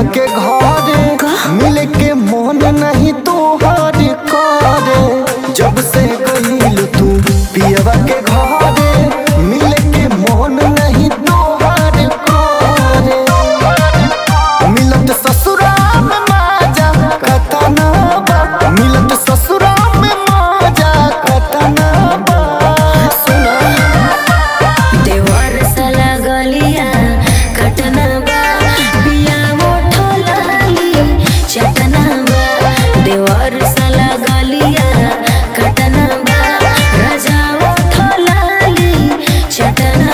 के घरे मिले के मन नहीं तोहर करे जब से गईल तू पियवा के घरे मिले के मन नहीं तोहर करे मिलत ससुरा में माजा कतना बा मिलत ससुरा में माजा कतना बा सुना देवर साला गलिया कटना बा बिया मोठो लाली चटना बा देवर साला गलिया कटना बा राजा मोठो लाली चटना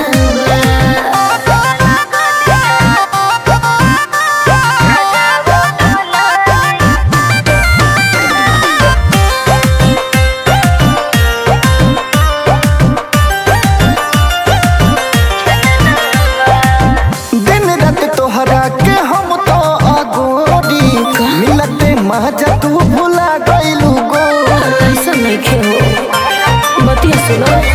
दिन रात तोहरा के हम तो अगोरी मिलते माजा तू भुला गइलू गो ऐसा नहीं खे हो बतिया सुनो